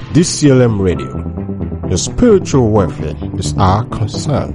DCLM Radio. Your spiritual welfare is our concern.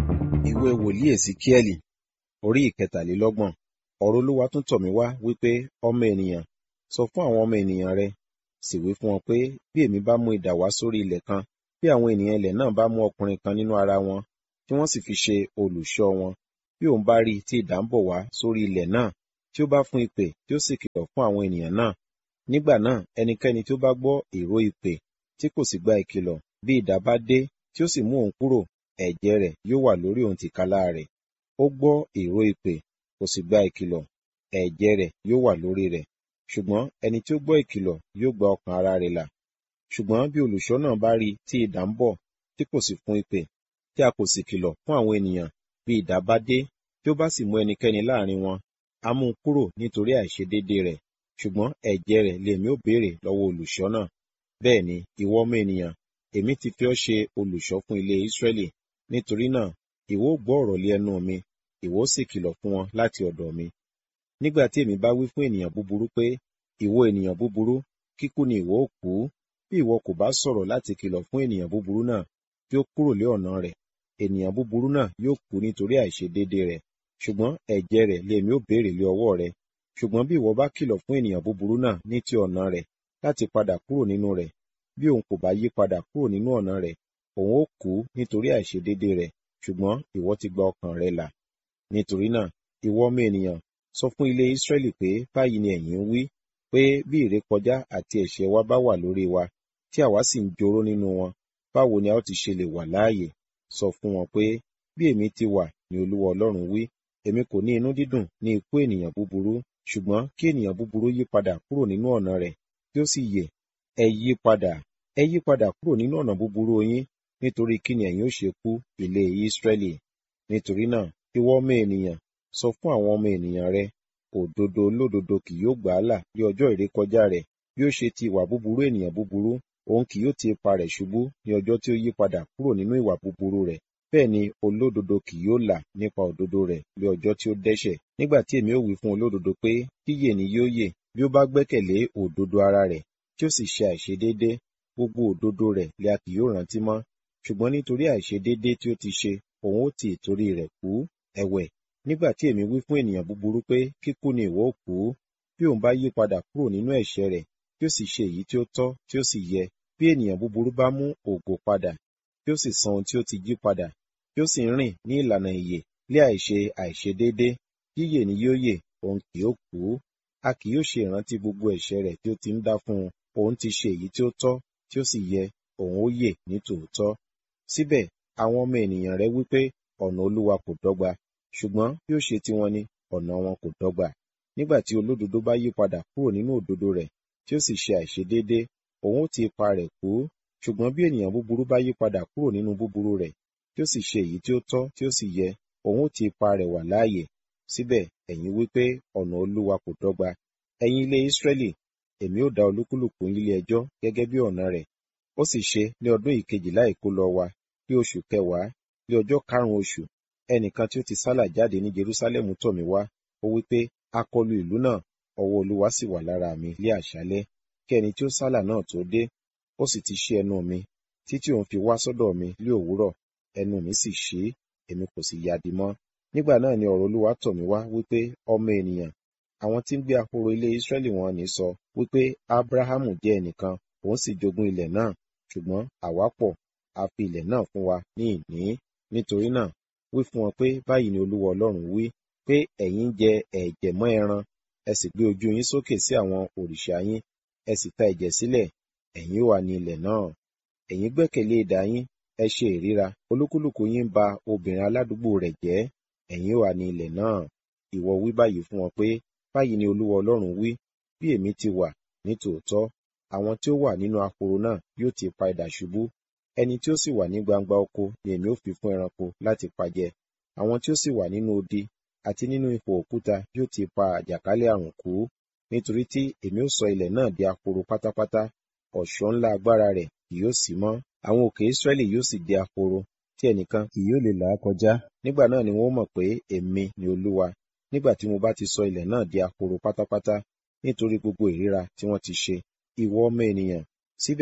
ìwé wòlíì èsìkíẹ́lì orí ìkẹtàlélọ́gbọ̀n ọ̀rọ̀ olúwa tún tọ̀ mí wá wípé ọmọ ènìyàn sọ fún àwọn ọmọ ènìyàn rẹ sì wí fún wọn pé bí èmi bá mú idà wá sórí ilẹ̀ kan bí àwọn ènìyàn ilẹ̀ náà bá mú ọkùnrin kan nínú ara wọn tí wọ́n sì fi ṣe olùṣọ́ wọn bí òun bá rí i tí idà ń bọ̀ wá sórí ilẹ̀ náà tí ó bá fún ìpè tí ó sì kìlọ̀ fún àwọn ènìyàn náà nígbà náà ẹnikẹ́ni tí ó bá gbọ́ ìró ìpè tí kò sì gba ìkìlọ̀ bí idà bá dé tí ó sì mú òun kúrò ẹ̀jẹ̀ rẹ̀ yóò wà lórí òun tìkálà rẹ̀ ó gbọ́ ìró ìpè kò sì gba ìkìlọ̀ ẹ̀jẹ̀ rẹ̀ yóò wà lórí rẹ̀ ṣùgbọ́n ẹni tí ó gbọ́ ìkìlọ̀ yóò gba ọkàn ara rẹ̀ là ṣùgbọ́n bí olùṣọ́ náà bá rí i tí idà ń bọ̀ tí kò sì fún ìpè tí a kò sì kìlọ̀ fún àwọn ènìyàn bí idà bá dé tí ó bá sì mú ẹnikẹ́ni láàrin wọn á mú un kúrò nítorí àìṣedéédé rẹ̀ ṣùgbọ́n ẹ̀jẹ̀ rẹ̀ lèmi ó béèrè lọ́wọ́ olùṣọ́ náà bẹ́ẹ̀ ni ìwọ ọmọ ènìyàn èmi ti fi ọ́ ṣe olùṣọ́ fún ilé Ísírẹ́lì nítorí náà ìwọ ó gbọ́ ọ̀rọ̀ lé ẹnu mi ìwọ ó sì kìlọ̀ fún wọn láti ọ̀dọ̀ mi nígbà tí èmi bá wí fún ènìyàn búburú pé ìwọ ènìyàn búburú kíkú ni ìwọ ó kú bí ìwọ kò bá sọ̀rọ̀ láti kìlọ̀ fún ènìyàn búburú náà tí ó kúrò lé ọ̀nà rẹ̀ ènìyàn búburú náà yóò kú nítorí àìṣedéédé rẹ̀ ṣùgbọ́n ẹ̀jẹ̀ rẹ̀ lèmi ó béèrè lé ọwọ́ rẹ̀ ṣùgbọ́n bí ìwọ bá kìlọ̀ fún ènìyàn búburú náà ní ti ọ̀nà rẹ̀ láti padà kúrò nínú rẹ̀ bí òun kò bá yí padà kúrò nínú ọ̀nà rẹ̀ òun ó kú nítorí àìṣedéédé rẹ̀ ṣùgbọ́n ìwọ ti gba ọkàn rẹ̀ là nítorí náà ìwọ ọmọ ènìyàn sọ fún ilé Ísírẹ́lì pé báyìí ni ẹ̀yin ń wí pé bí ìrékọjá àti ẹ̀ṣẹ̀ wa bá wà lórí wa tí àwa sì ń joró nínú wọn báwo ni a ó ti ṣe lè wà láàyè sọ fún wọn pé bí èmi ti wà ní Olúwa Ọlọ́run wí èmi kò ní inú dídùn ní ikú ènìyàn búburú ṣùgbọ́n kí ènìyàn búburú yí padà kúrò nínú ọ̀nà rẹ̀ kí ó sì yè ẹ yí padà ẹ yí padà kúrò nínú ọ̀nà búburú yín nítorí kí ni ẹ̀yin ó ṣe kú ilé Ísírẹ́lì nítorí náà ìwọ ọmọ ènìyàn sọ fún àwọn ọmọ ènìyàn rẹ òdodo olódodo kì yóò gbà á là ní ọjọ́ ìrékọjá rẹ̀ bí ó ṣe ti ìwà búburú ènìyàn búburú òun kì yóò ti ipa rẹ̀ ṣubú ní ọjọ́ tí ó yí padà kúrò nínú ìwà búburú rẹ̀ bẹ́ẹ̀ ni olódodo kì yóò là nípa òdodo rẹ̀ ní ọjọ́ tí ó dẹ́ṣẹ̀ nígbà tí èmi ó wí fún olódodo pé kíyè ni yóò yè bí ó bá gbẹ́kẹ̀lé òdodo ara rẹ̀ tí ó sì ṣe àìṣedéédé gbogbo òdodo rẹ̀ lè a kì yóò rántí mọ́ ṣùgbọ́n nítorí àìṣedéédé tí ó ti ṣe òun ó ti ìtorí rẹ̀ kú ẹ̀wẹ̀ nígbà tí èmi wí fún ènìyàn búburú pé kíkú ni ìwọ ó kú bí òun bá yí padà kúrò nínú ẹ̀ṣẹ̀ rẹ̀ tí ó sì ṣe èyí tí ó tọ́ tí ó sì yẹ bí ènìyàn búburú bá mú ògo padà tí ó sì san ohun tí ó ti jí padà tí ó sì ń rìn ní ìlànà ìyè lé àìṣe àìṣedéédé yíyè ni yóò yè òun kì yóò kú a kì yóò ṣe ìrántí gbogbo ẹ̀ṣẹ̀ rẹ̀ tí ó ti ń dá fún un òun ti ṣe èyí tí ó tọ́ tí ó sì yẹ òun ó yè ní tòótọ́ síbẹ̀ àwọn ọmọ ènìyàn rẹ̀ wípé ọ̀nà Olúwa kò dọ́gba ṣùgbọ́n bí ó ṣe tiwọn ni ọ̀nà wọn kò dọ́gba nígbà tí olódodo bá yí padà kúrò nínú òdodo rẹ̀ tí ó sì ṣe àìṣedéédé òun ó ti ipa rẹ̀ kú ṣùgbọ́n bí ènìyàn búburú bá yí padà kúrò nínú búburú rẹ̀ tí ó sì ṣe èyí tí ó tọ́ tí ó sì yẹ òun ó ti ipa rẹ̀ wà láàyè síbẹ̀ ẹ̀yin wípé ọ̀nà Olúwa kò dọ́gba ẹ̀yin ilé Ísírẹ́lì èmi ó dá olúkúlùkù ilé ẹjọ́ gẹ́gẹ́ bí ọ̀nà rẹ̀ ó sì ṣe ní ọdún ìkejìlá ìkólọ wa ní oṣù kẹwàá ní ọjọ́ karùn-ún oṣù ẹnìkan tí ó ti sálà jáde ní Jerúsálẹ́mù tọ̀ mí wá ó wí pé a kọlu ìlú náà ọwọ́ Olúwa sì wà lára mi lé àṣálẹ́ kí ẹni tí ó sálà náà tó dé ó sì ti ṣí ẹnu mi títí òun fi wá sọ́dọ̀ mi lé òwúrọ̀ ẹnu mi sì ṣí èmi kò sì yadi mọ́ nígbà náà ni ọ̀rọ̀ Olúwa tọ̀ mí wá wípé ọmọ ènìyàn àwọn tí ń gbé ahoro ilé Ísírẹ́lì wọn ní sọ wípé Ábúráhámù jẹ́ ẹnìkan òun sì jogún ilẹ̀ náà ṣùgbọ́n àwa pọ̀ a fi ilẹ̀ náà fún wa ní ìní nítorí náà wí fún wọn pé báyìí ni Olúwa Ọlọ́run wí pé ẹ̀yin jẹ ẹ̀jẹ̀ mọ́ ẹran ẹ sì gbé ojú yín sókè sí àwọn òrìṣà yín ẹ sì ta ẹ̀jẹ̀ sílẹ̀ ẹ̀yin ó wà ní ilẹ̀ náà ẹ̀yin gbẹ́kẹ̀lé idà yín ẹ ṣe ìríra olúkúlùkù yín ba obìnrin aládùúgbò rẹ̀ jẹ́ ẹ̀yin ó wà ní ilẹ̀ náà ìwọ wí báyìí fún wọn pé báyìí ni Olúwa Ọlọ́run wí bí èmi ti wà ní tòótọ́ àwọn tí ó wà nínú ahoro náà yóò ti pa idà ṣubú ẹni tí ó sì wà ní gbangba oko ni èmi ó fi fún ẹranko láti pajẹ àwọn tí ó sì wà nínú odi àti nínú ipò òkúta yóò ti pa àjàkálẹ̀ àrùn kú nítorí tí èmi ó sọ ilẹ̀ náà di ahoro pátápátá ọ̀ṣọ́ ńlá agbára rẹ̀ kì yóò sí mọ́ àwọn òkè Ísírẹ́lì yóò sì di ahoro tí ẹnìkan kì yóò lè là á kọjá nígbà náà ni wọ́n mọ̀ pé èmi ni Olúwa nígbà tí mo bá ti sọ ilẹ̀ náà di ahoro pátápátá nítorí gbogbo ìríra tí wọ́n ti ṣe ìwọ ọmọ ènìyàn síbẹ̀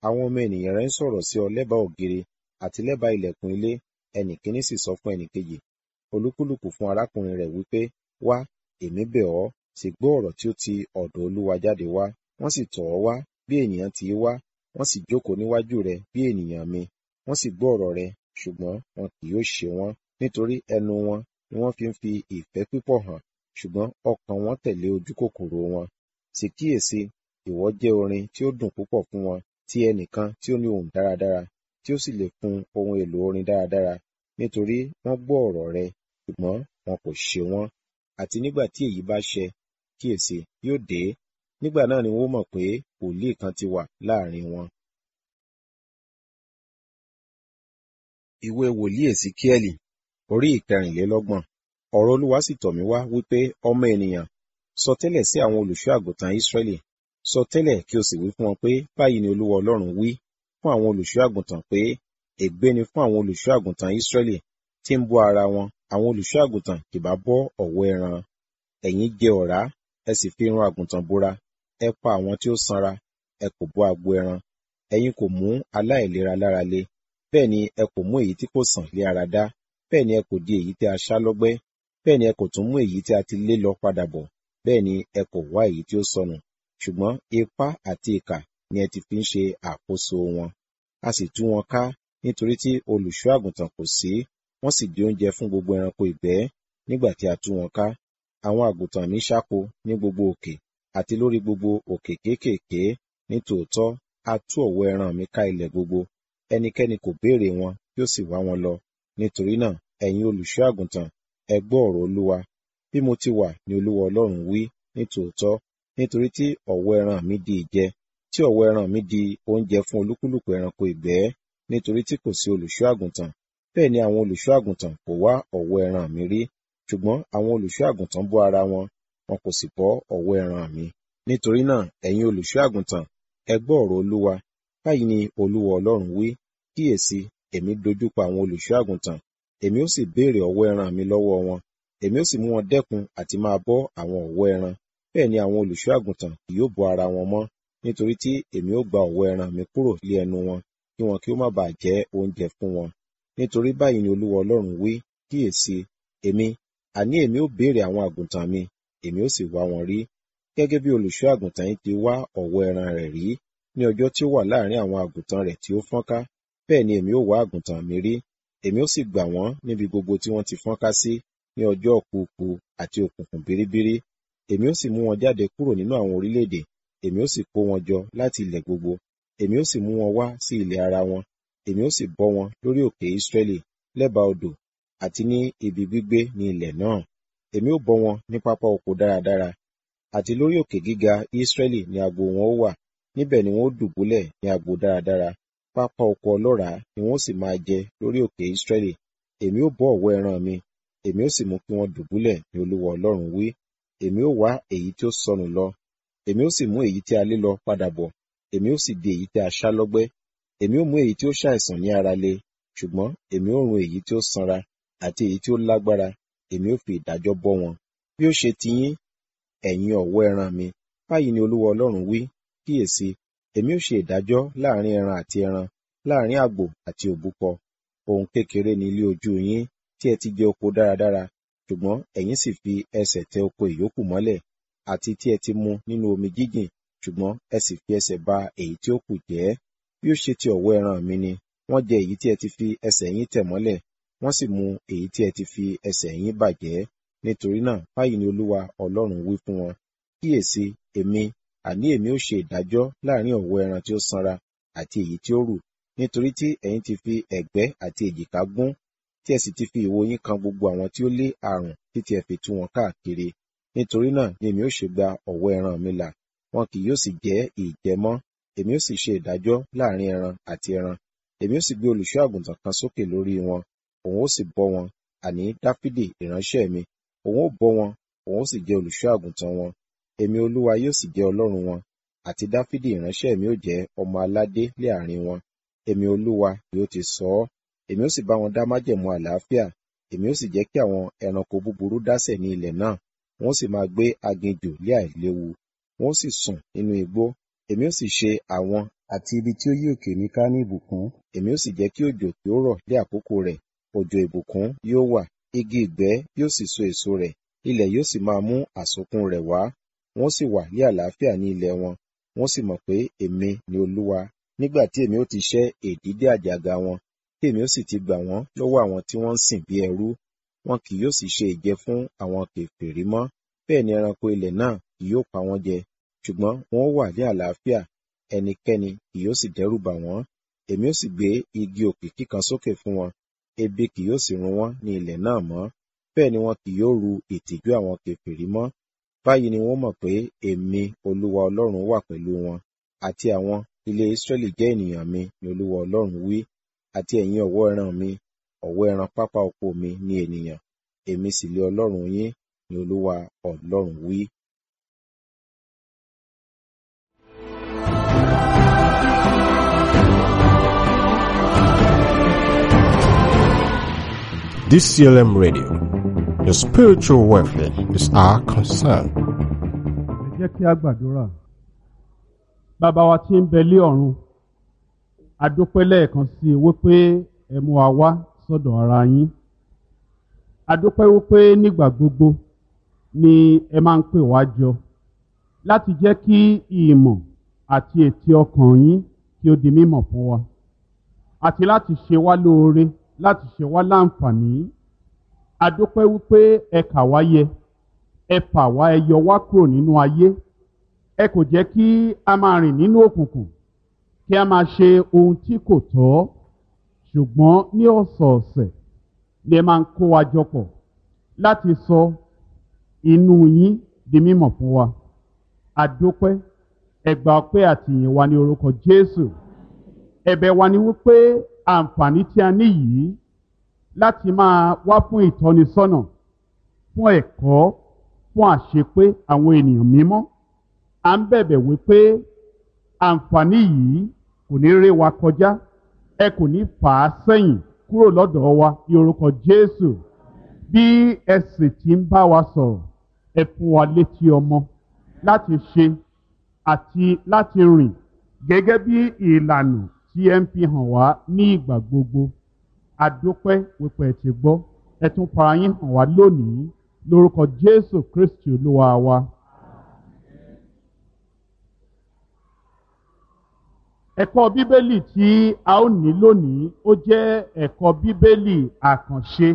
àwọn ọmọ ènìyàn rẹ ń sọ̀rọ̀ sí ọ lẹ́bàá ògiri àti lẹ́bàá ilẹ̀kùn ilé ẹnì kíní sì sọ fún ẹnì kejì olúkúlùkù fún arákùnrin rẹ̀ wípé wá èmi bẹ̀ ọ́ sì gbọ́ ọ̀rọ̀ tí ó ti ọ̀dọ̀ olúwa jáde wá wọ́n sì tọ̀ ọ́ wá bí ènìyàn ti wá wọ́n sì jókòó níwájú rẹ bí ènìyàn mi wọ́n sì gbọ́ ọ̀rọ̀ rẹ ṣùgbọ́n wọn kì yóò ṣe wọ́n nítorí ẹnu wọn ni wọ́n fi ń fi ìfẹ́ pípọ̀ hàn ṣùgbọ́n ọkàn wọn tẹ̀lé ojú kòkòrò wọn sì kíyèsí ìwọ jẹ́ orin tí ó dùn púpọ̀ fún wọn ti ẹnìkan tí ó ní ohùn dáradára tí ó sì lè fún ohun èlò orin dáradára nítorí wọ́n gbọ́ ọ̀rọ̀ rẹ ṣùgbọ́n wọn kò ṣe wọ́n àti nígbà tí èyí bá ṣẹ kíyèsí yóò dé nígbà náà ni wọ́n mọ̀ pé wòlíì kan ti wà láàrin wọn. ìwé wòlíì èsíkíẹ́lì orí ìkẹrìnlélọ́gbọ̀n ọ̀rọ̀ olúwa sì tọ̀ mí wá wípé ọmọ ènìyàn sọ tẹ́lẹ̀ sí àwọn olùṣọ́ àgùntàn ísírẹ́lì sọ tẹ́lẹ̀ kí o sì wí fún wọn pé báyìí ni olúwa ọlọ́run wí fún àwọn olùṣọ́ àgùntàn pé ègbé ni fún àwọn olùṣọ́ àgùntàn ísírẹ́lì tí ń bọ́ ara wọn àwọn olùṣọ́ àgùntàn kì bá bọ́ ọ̀wọ́ ẹran ẹ̀yin jẹ ọ̀rá ẹ sì fi irun àgùntàn bora ẹ pa àwọn tí ó sanra ẹ kò bọ́ agbo ẹran ẹ̀yin kò mú aláìlera lára le bẹ́ẹ̀ ni ẹ kò mú èyí tí kò sàn lé ara dá bẹ́ẹ̀ ni ẹ kò di èyí tí a ṣá lọ́gbẹ́ bẹ́ẹ̀ ni ẹ kò tún mú èyí tí a ti lé lọ padà bọ̀ bẹ́ẹ̀ ni ẹ kò wá èyí tí ó sọnù ṣùgbọ́n ipá àti ìkà ni ẹ ti fi ń ṣe àkóso wọn a sì tú wọn ká nítorí tí olùṣọ́ àgùntàn kò sí wọ́n sì di oúnjẹ fún gbogbo ẹranko ìgbẹ́ nígbà tí a tú wọn ká àwọn àgùntàn mi ṣáko ní gbogbo òkè àti lórí gbogbo òkè kéékèèké ní tòótọ́ a tú ọ̀wọ́ ẹran mi ká ilẹ̀ gbogbo ẹnikẹ́ni kò béèrè wọn tí ó sì wá wọn lọ nítorí náà ẹ̀yin olùṣọ́ àgùntàn ẹ gbọ́ ọ̀rọ̀ olúwa bí mo ti wà ní olúwa ọlọ́run wí ní tòótọ́ nítorí tí ọ̀wọ́ ẹran mi di ìjẹ tí ọ̀wọ́ ẹran mi di oúnjẹ fún olúkúlùkù ẹranko ìgbẹ́ nítorí tí kò sí olùṣọ́ àgùntàn bẹ́ẹ̀ ni àwọn olùṣọ́ àgùntàn kò wá ọ̀wọ́ ẹran mi rí ṣùgbọ́n àwọn olùṣọ́ àgùntàn bọ́ ara wọn wọn kò sì bọ́ ọ̀wọ́ ẹran mi nítorí náà ẹ̀yin olùṣọ́ àgùntàn ẹ gbọ́ ọ̀rọ̀ olúwa báyìí ni olúwa ọlọ́run wí kíyèsí èmi dojúkọ àwọn olùṣọ́ àgùntàn èmi ó sì béèrè ọ̀wọ́ ẹran mi lọ́wọ́ wọn èmi ó sì mú wọn dẹ́kun àti máa bọ́ àwọn ọ̀wọ́ ẹran bẹ́ẹ̀ ni àwọn olùṣọ́ àgùntàn kì yóò bọ́ ara wọn mọ́ nítorí tí èmi ó gba ọ̀wọ́ ẹran mi kúrò lé ẹnu wọn kí wọn kí ó má bàa jẹ́ oúnjẹ fún wọn nítorí báyìí ni olúwa ọlọ́run wí kíyèsí èmi àní èmi ó béèrè àwọn àgùntàn mi èmi ó sì wá wọn rí gẹ́gẹ́ bí olùṣọ́ àgùntàn yín ti wá ọ̀wọ́ ẹran rẹ̀ rí ní ọjọ́ tí ó wà láàrin àwọn àgùntàn rẹ̀ tí ó fọ́nká bẹ́ẹ̀ ni èmi ó wá àgùntàn mi rí èmi ó sì gbà wọ́n níbi gbogbo tí wọ́n ti fọ́nká sí ní ọjọ́ òkùnkùn àti òkùnkùn biribiri èmi ó sì mú wọn jáde kúrò nínú àwọn orílẹ̀-èdè èmi ó sì kó wọn jọ láti ilẹ̀ gbogbo èmi ó sì mú wọn wá sí ilẹ̀ ara wọn èmi ó sì bọ́ wọn lórí òkè Ísírẹ́lì lẹ́bàá odò àti ní ibi gbígbé ní ilẹ̀ náà èmi ó bọ́ wọn ní pápá oko dáradára àti lórí òkè gíga Ísírẹ́lì ni agbo wọn ó wà níbẹ̀ ni wọn ó dùbúlẹ̀ ní agbo dáradára pápá oko ọlọ́ràá ni wọn ó sì máa jẹ lórí òkè Ísírẹ́lì èmi ó bọ́ ọ̀wọ́ ẹran mi èmi ó sì mú kí wọ́n dùbúlẹ̀ ní olúwa ọlọ́run wí èmi ó wá èyí tí ó sọnù lọ èmi ó sì mú èyí tí a lé lọ padà bọ̀ èmi ó sì di èyí tí a ṣá lọ́gbẹ́ èmi ó mú èyí tí ó ṣàìsàn ní ara le ṣùgbọ́n èmi ó run èyí tí ó sanra àti èyí tí ó lágbára èmi ó fi ìdájọ́ bọ́ wọn bí ó ṣe ti yín ẹ̀yin ọ̀wọ́ ẹran mi báyìí ni olúwa ọlọ́run wí kíyèsí èmi ó ṣe ìdájọ́ láàrin ẹran àti ẹran láàrin àgbò àti òbúkọ ohun kékeré ní ilé ojú yín tí ẹ ti jẹ oko dáradára ṣùgbọ́n ẹ̀yin sì fi ẹsẹ̀ tẹ oko ìyókù mọ́lẹ̀ àti tí ẹ ti mu nínú omi jíjìn ṣùgbọ́n ẹ sì fi ẹsẹ̀ ba èyí tí ó kù jẹ́ bí ó ṣe ti ọ̀wọ́ ẹran mi ni wọ́n jẹ èyí tí ẹ ti fi ẹsẹ̀ yín tẹ̀ mọ́lẹ̀ wọ́n sì mu èyí tí ẹ ti fi ẹsẹ̀ yín bàjẹ́ nítorí náà báyìí ni olúwa ọlọ́run wí fún wọn kíyèsí èmi àní èmi ó ṣe ìdájọ́ láàrin ọ̀wọ́ ẹran tí ó sanra àti èyí tí ó rù nítorí tí ẹ̀yin ti fi ẹ̀gbẹ́ àti èjìká gún tí ẹ sì ti fi ìwo yín kan gbogbo àwọn tí ó lé àrùn títí ẹ fi tú wọn káàkiri nítorí náà ni èmi ó ṣe gba ọ̀wọ́ ẹran mi là wọn kì yóò sì jẹ́ ìjẹ mọ́ èmi ó sì ṣe ìdájọ́ láàrin ẹran àti ẹran èmi ó sì gbé olùṣọ́ àgùntàn kan sókè lórí wọn òun ó sì bọ́ wọn àní dáfídì ìránṣẹ́ mi òun ó bọ́ wọn òun ó sì jẹ́ olùṣọ́ àgùntàn wọn èmi olúwa yóò sì jẹ́ ọlọ́run wọn àti dáfídì ìránṣẹ́ mi ó jẹ́ ọmọ aládé lé àárín wọn èmi olúwa yóò ti sọ ọ́ èmi ó sì bá wọn dá májẹ̀mú àlàáfíà èmi ó sì jẹ́ kí àwọn ẹranko búburú dásẹ̀ ní ilẹ̀ náà wọn ó sì máa gbé aginjù lé àìléwu wọn ó sì sùn nínú igbó èmi ó sì ṣe àwọn àti ibi tí ó yí òkè mi ká ní ìbùkún èmi ó sì jẹ́ kí òjò kí ó rọ̀ lé àkókò rẹ̀ òjò ìbùkún yóò wà igi ìgbẹ́ yóò sì so èso rẹ̀ ilẹ̀ yóò sì máa mú àsokún rẹ̀ wá wọ́n sì wà ní àlàáfíà ní ilẹ̀ wọn wọ́n sì mọ̀ pé èmi ni olúwa nígbà tí èmi ó ti ṣẹ́ èdídé àjàgà wọn tí èmi ó sì ti gbà wọ́n lọ́wọ́ àwọn tí wọ́n ń sìn bí ẹrú wọn kì yóò sì ṣe ìjẹ fún àwọn kèfèrí mọ́ bẹ́ẹ̀ ni ẹranko ilẹ̀ náà kì yóò pa wọ́n jẹ ṣùgbọ́n wọn ó wà ní àlàáfíà ẹnikẹ́ni kì yóò sì dẹ́rù bà wọ́n èmi ó sì gbé igi òkìkí kan sókè fún wọn ebi kì yóò sì run wọ́n ní ilẹ̀ náà mọ́ bẹ́ẹ̀ ni wọn kì yóò ru ìtìjú àwọn kèfèrí mọ́ báyìí ni wọ́n mọ̀ pé èmi olúwa ọlọ́run wà pẹ̀lú wọn àti àwọn ilé Ísírẹ́lì jẹ́ ènìyàn mi ni olúwa ọlọ́run wí àti ẹ̀yin ọ̀wọ́ ẹran mi ọ̀wọ́ ẹran pápá oko mi ni ènìyàn èmi sì lé ọlọ́run yín ni olúwa ọlọ́run wí. DCLM Radio. Your spiritual welfare is our concern. ẹ jẹ́ kí a gbàdúrà bàbá wa tí ń bẹ lé ọ̀run a dúpẹ́ lẹ́ẹ̀kan sí i wípé ẹ mú wa wá sọ́dọ̀ ara yín a dúpẹ́ wípé nígbà gbogbo ni ẹ máa ń pè wá jọ láti jẹ́ kí ìmọ̀ àti ètí ọkàn yín kí ó di mímọ̀ fún wa àti láti ṣe wá lóore láti ṣe wá láǹfààní a dúpẹ́ wípé ẹ kà wá yẹ ẹ fà wá ẹ yọ wá kúrò nínú ayé ẹ kò jẹ́ kí a máa rìn nínú òkùnkùn kí a máa ṣe ohun tí kò tọ́ ṣùgbọ́n ní ọ̀sọ̀ọ̀sẹ̀ ni ẹ máa ń kó wa jọ pọ̀ láti sọ inú yín di mímọ̀ fún wa a dúpẹ́ ẹ gbà ọpẹ́ àtìyìn wa ní orúkọ Jésù ẹ̀bẹ̀ wa ni wípé àǹfààní tí a ní yìí láti máa wá fún ìtọ́nisọ́nà fún ẹ̀kọ́ fún àṣepé àwọn ènìyàn mímọ́ à ń bẹ̀bẹ̀ wípé àǹfààní yìí kò ní ré wa kọjá ẹ kò ní fà á sẹ́yìn kúrò lọ́dọ̀ wa ní orúkọ Jésù bí ẹ sì ti ń bá wa sọ̀rọ̀ ẹ fún wa létí ọmọ láti ṣe àti láti rìn gẹ́gẹ́ bí ìlànà tí ẹ ń fi hàn wá ní ìgbà gbogbo adúpẹ́ wípé ẹ ti gbọ́ ẹ tún fara yín hàn wá lónìí lórúkọ Jésù Kristi Olúwa wa. ẹ̀kọ́ bíbélì tí a ó ní lónìí ó jẹ́ ẹ̀kọ́ bíbélì àkànṣe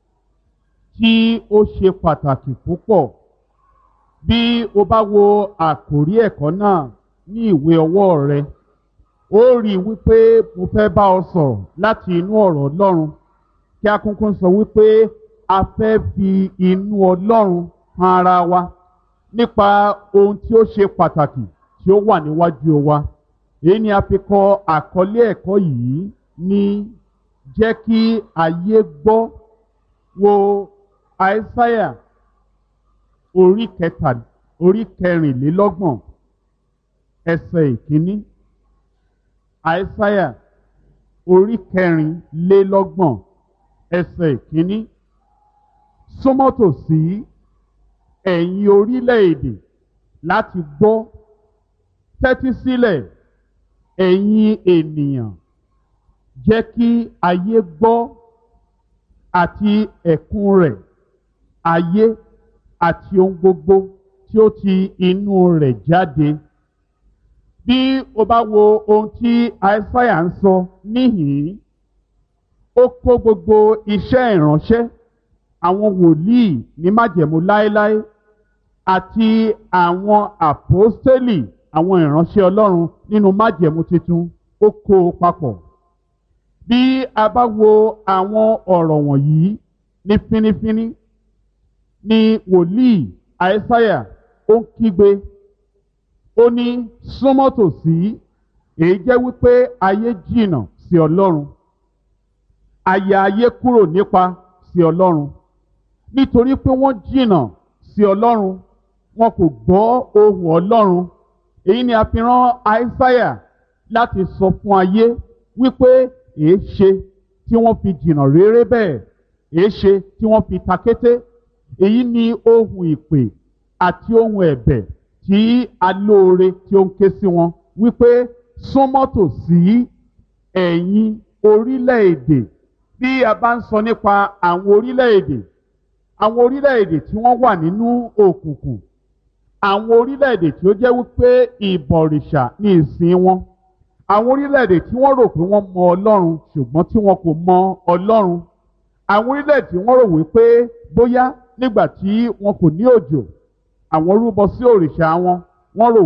tí ó ṣe pàtàkì púpọ̀ bí o bá wo àkòrí ẹ̀kọ́ náà ní ìwé ọwọ́ rẹ ó rí i wípé mo fẹ́ bá ọ sọ̀rọ̀ láti inú ọ̀rọ̀ Ọlọ́run kí a kúnkún sọ wípé a fẹ́ fi inú Ọlọ́run han ara wa nípa ohun tí ó ṣe pàtàkì tí ó wà níwájú wa èyí ni a fi kọ àkọlé ẹ̀kọ́ yìí ní jẹ́ kí ayé gbọ́ wo àìsáyà orí kẹta orí kẹrìnlélọ́gbọ̀n ẹsẹ̀ ìkíní àìsáyà orí kẹrìnlélọ́gbọ̀n ẹsẹ̀ ìkíní súnmọ́tò sí ẹ̀yin orílẹ̀-èdè láti gbọ́ tẹ́tí sílẹ̀ ẹ̀yin ènìyàn jẹ́ kí ayé gbọ́ àti ẹ̀kún rẹ̀ ayé àti ohun gbogbo tí ó ti inú rẹ̀ jáde bí o bá wo ohun tí aísáyà ń sọ níhìn-ín ó kó gbogbo iṣẹ́ ìránṣẹ́ àwọn wòlíì ní májẹ̀mú láéláé àti àwọn àpọ́stélì àwọn ìránṣẹ́ ọlọ́run nínú májẹ̀mú tuntun ó kó o papọ̀ bí a bá wo àwọn ọ̀rọ̀ wọ̀nyí ní fínífíní ni wòlíì aísáyà ó ń kígbe ó ní súnmọ́ tòsí èyí jẹ́ wípé ayé jìnnà sí ọlọ́run àyà ayé kúrò nípa sí ọlọ́run nítorí pé wọ́n jìnnà sí ọlọ́run wọn kò gbọ́ ohùn ọlọ́run èyí ni a fi rán aísáyà láti sọ fún ayé wípé èé ṣe tí wọ́n fi jìnnà réré bẹ́ẹ̀ èé ṣe tí wọ́n fi takété èyí ni ohùn ìpè àti ohùn ẹ̀bẹ̀ tí alóore tí ó ń ké sí wọn wípé súnmọ́ tòsí ẹ̀yin orílẹ̀-èdè bí a bá ń sọ nípa àwọn orílẹ̀-èdè àwọn orílẹ̀-èdè tí wọ́n wà nínú òkùnkùn àwọn orílẹ̀-èdè tí ó jẹ́ wípé ìbọ̀rìṣà ní ìsìn wọn àwọn orílẹ̀-èdè tí wọ́n rò pé wọ́n mọ ọlọ́run ṣùgbọ́n tí wọn kò mọ ọlọ́run àwọn orílẹ̀-èdè tí wọ́n rò wípé bóyá nígbà tí wọn kò ní òjò àwọn rúbọ sí òrìṣà wọn wọ́n rò